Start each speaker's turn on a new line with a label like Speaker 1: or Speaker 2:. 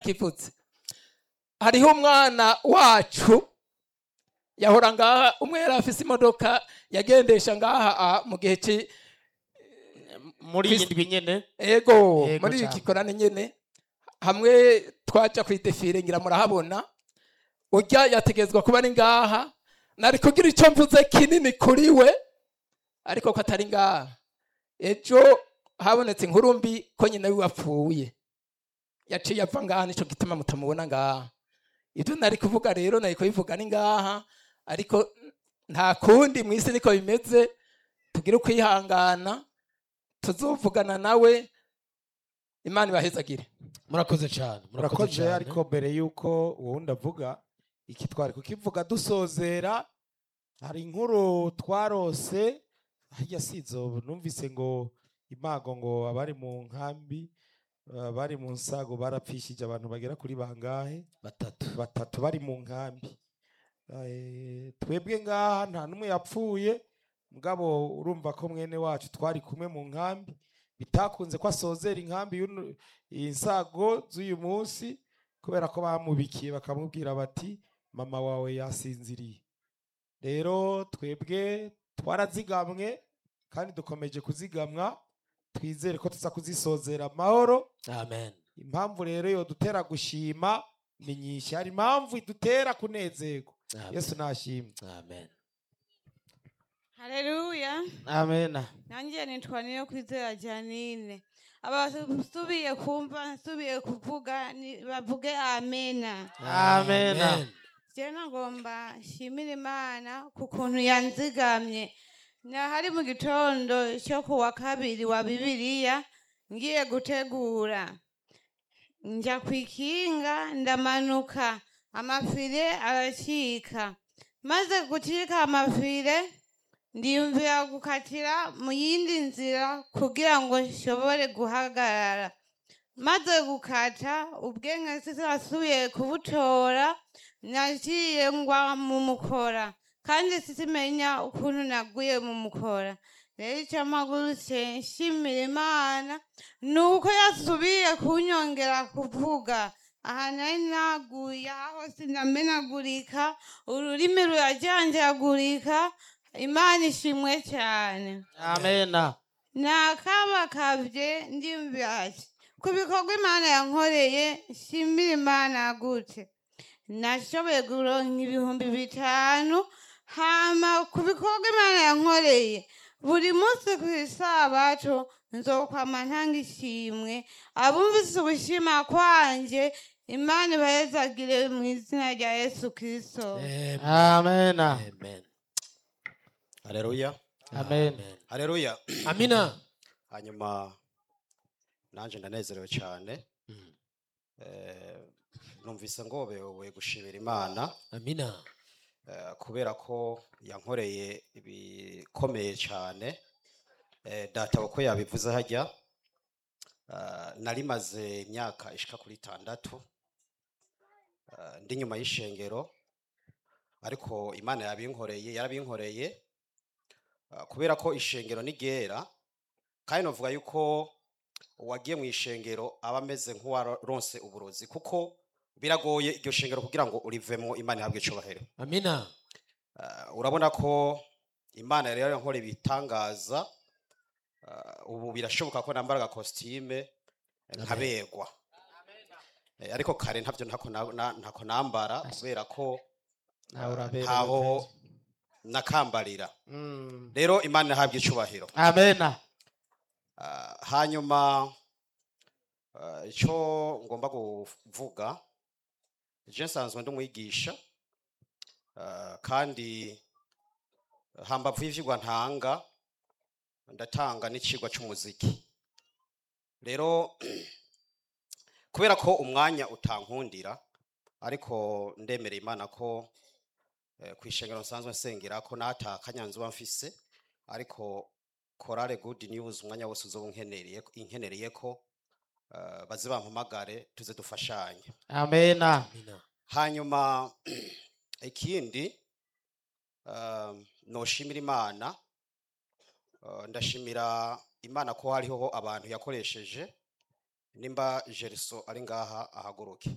Speaker 1: ndakivutse hariho umwana wacu yahora ngaha umwe yari afise imodoka yagendesha ngaha ah, mu gihe ci
Speaker 2: muri iyi ndwi nyene
Speaker 1: ego
Speaker 2: Yego
Speaker 1: muri
Speaker 2: cane.
Speaker 1: iki korane nyene hamwe twaja kwidefire ngira murahabona urya yategezwa kuba ari ngaha nari kugira icyo mvuze kinini kuri we ariko ko atari ngaha ejo habonetse inkuru mbi ko nyina wiwe apfuye yaciye apfa ngaha nico gituma mutamubona ngaha ibyo nari kuvuga rero nari kubivuga ni ngaha ariko nta kundi mu isi niko bimeze tugire ukwihangana tuzovugana nawe imana ibahezagire
Speaker 2: murakoze cyane
Speaker 3: murakoze
Speaker 2: cane.
Speaker 3: ariko mbere y'uko uwundi avuga iki twari kukivuga dusozera hari inkuru twarose hirya si izo numvise ngo imago ngo abari mu nkambi abari mu nsago barapfishije abantu bagera kuri bangahe
Speaker 2: batatu
Speaker 3: batatu bari mu nkambi Eh, twebwe ngaha nta n'umwe yapfuye mugabo urumva ko mwene wacu twari kumwe mu nkambi bitakunze ko asozera inkambi y'uno- insago z'uyu munsi kubera ko bamubikiye bakamubwira bati mama wawe yasinziriye rero twebwe twarazigamwe kandi dukomeje kuzigamwa twizere ko tuza kuzisozera amahoro
Speaker 2: amen
Speaker 3: impamvu rero yo dutera gushima ni nyinshi hari impamvu idutera kunezerwa
Speaker 2: Amen.
Speaker 3: yesu nashimwe
Speaker 2: amen
Speaker 4: Haleluya.
Speaker 2: amen
Speaker 4: Nanjye nitwa niyo kwizera Janine. Abasubiye kumva nsubiye kuvuga ni- bavuge amena.
Speaker 2: amen
Speaker 4: Je nagomba nshimira Imana ku kuntu yanzigamye. Nahari mu gitondo cyo ku wa kabiri wa Bibiliya ngiye gutegura. Nja kwikinga ndamanuka amafire aracika. Maze gucika amafire ndiyumvira gukatira mu yindi nzira kugira ngo nshobore guhagarara maze gukata ubwenge sisasubiye kubutora naciye ngwa mu mukora kandi sisimenya ukuntu naguye mu mukora rero icyo mpagurutse nshimira imana ni uko yasubiye kunyongera kuvuga aha nari naguye aho sinamenagurika ururimi rurajanjagurika imana ishimwe cyane
Speaker 2: amen
Speaker 4: nakabakabye ndiyumvira ati ku bikorwa imana yankoreye nshimira imana gute nashoboye kuronka ibihumbi bitanu hama ku bikorwa imana yankoreye buri munsi ku isabato nzokwama ntanga ishimwe abumvise ugushima kwanje imana ibahezagire mu izina rya yesu kirisito
Speaker 2: amen amen
Speaker 5: Haleluya.
Speaker 2: amen
Speaker 5: Haleluya.
Speaker 2: amina
Speaker 5: Hanyuma nanje ndanezerewe cyane.
Speaker 2: Mm.
Speaker 5: Eh numvise ngobewe gushimira Imana
Speaker 2: amina
Speaker 5: eh, kubera ko yankoreye ibikomeye cyane. Eh data uko yabivuze hajya eh, nari maze imyaka ishika kuri itandatu eh, ndi nyuma y'ishengero ariko Imana yabinkoreye yarabinkoreye Uh, kubera ko ishengero ni ryera kandi novuga yuko uwagiye mu ishengero aba ameze nk'uwaronse uburozi kuko biragoye iryo shengero kugira ngo urivemo imana ihabwe icubahiro
Speaker 2: amina
Speaker 5: uh, urabona ko imana rero yankora ibitangaza uh, ubu birashoboka ko nambara agakositime nkabegwa Eh, ariko kare ntabyo ntako na- na- ntako nambara kubera ko
Speaker 2: nawe uraberewe
Speaker 5: ntaho
Speaker 2: neza.
Speaker 5: nakambarira
Speaker 2: Mm.
Speaker 5: rero imana ihabwe icubahiro
Speaker 2: amen
Speaker 5: Ah, hanyuma ah, icyo ngomba kuvuga je nsanzwe ndi umwigisha ah, kandi hambavu y'ivyigwa ntanga ndatanga n'icigwa c'umuziki rero kubera ko umwanya utankundira ariko ndemereye imana ko eh, kw'ishengero nsanzwe nsengera ko nata kanyanzu mfise ariko korale good news umwanya wose uzoba unkenereye inkenereye ko uh, baze bampamagare tuze dufashanye
Speaker 2: amen amina
Speaker 5: hanyuma ikindi um, noshimira imana uh, ndashimira imana ko hariho abantu yakoresheje nimba jeriso ari ngaha ahaguruke